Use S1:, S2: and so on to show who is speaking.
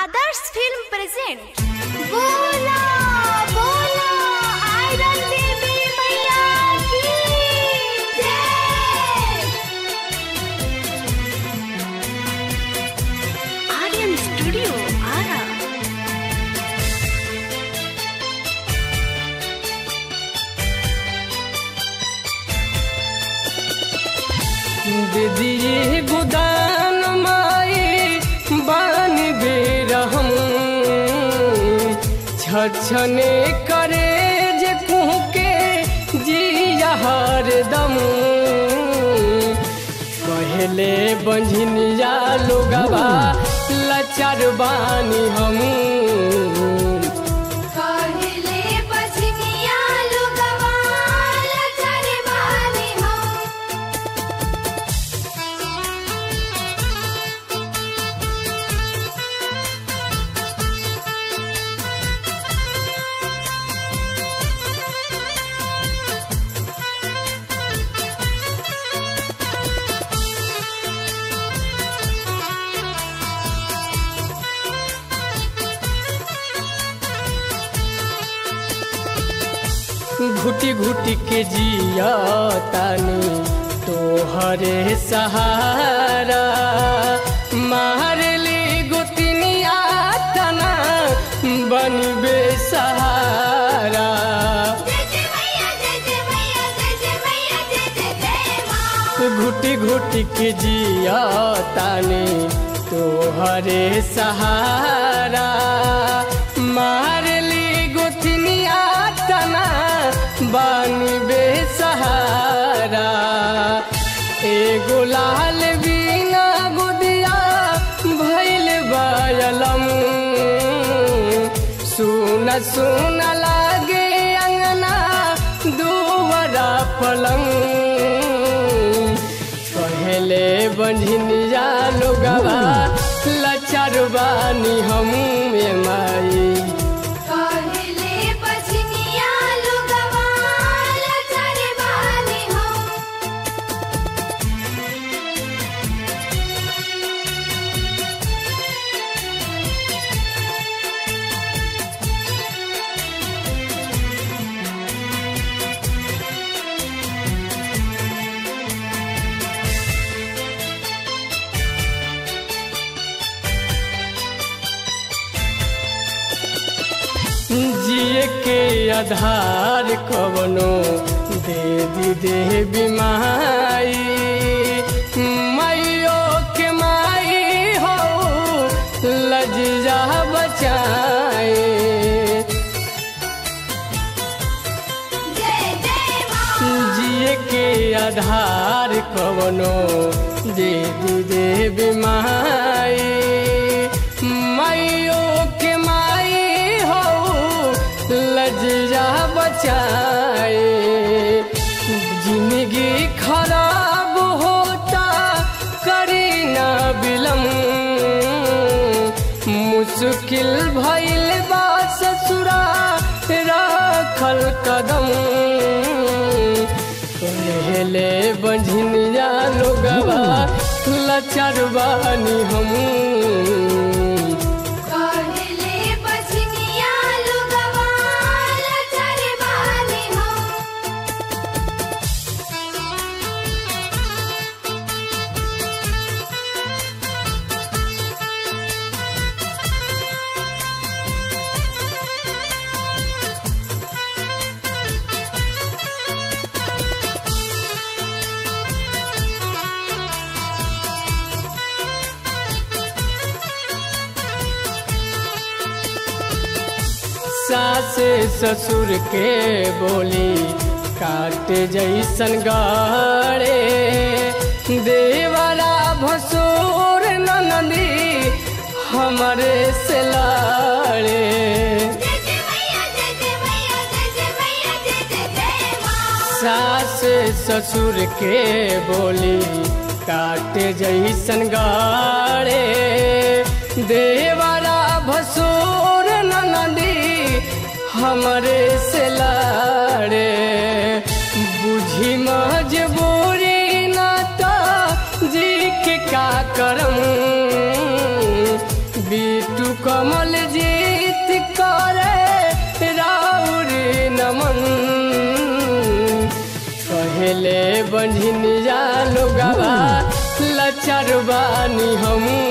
S1: आदर्श film present बोला बोला iron देवी मैया की जय आर्यन स्टूडियो आरा
S2: दीदी गुदान माई बान बेरहम छछने करे जे कुहके जिया हरदम पहले बंझनिया लोगवा लचर बानी हम
S1: कहले बजनिया लोगवा लचर बानी हम
S2: घुटी घुटी के जिया तानी तोहरे सहारा मार ली गुतनिया तना बनबे सहारा
S1: जय जय मैया जय जय मैया जय जय मैया जय जय जय मां
S2: घुटी घुटी के जिया तानी तोहरे सहारा मार ली गुतनिया तना बनबे सहारा एगो लाल बीना गुदिया भैल बायलम सुन सुन लागे अंगना दुवरा पलंग पहले बंझनिया लोगवा लचर बानी हम ए माई
S1: कहले बजनिया लोगवा लचर बानी हम
S2: जिए के आधार कवनो दे दी दे बीमारी माइयो के माई हो लज्जा बचाए
S1: जय जय मां
S2: जिए के आधार कवनो दे दी दे बीमारी माइयो के माई हो लज्जा बचाए जिंदगी खराब होता करी ना बिलम मुश्किल भइल बा ससुरा राखल कदम पहले बंझनिया लोगवा लचर बानी हम
S1: कहले बजनिया लोगवा लचर बानी हम
S2: सास ससुर के बोली काटे जैसन गाड़े देवरा भसुर ननदी हमरे से लाड़े
S1: जय जय मैया जय जय मैया जय जय मैया जय जय जय मां
S2: सास ससुर के बोली काटे जैसन गाड़े देवरा भसुर ननदी हमरे से लाड़े बुझी मजबूरी नाता जी के का करम बीटू कमल जीत करे राउर नमन कहले बंझिनिया लोगवा लचर बानी हम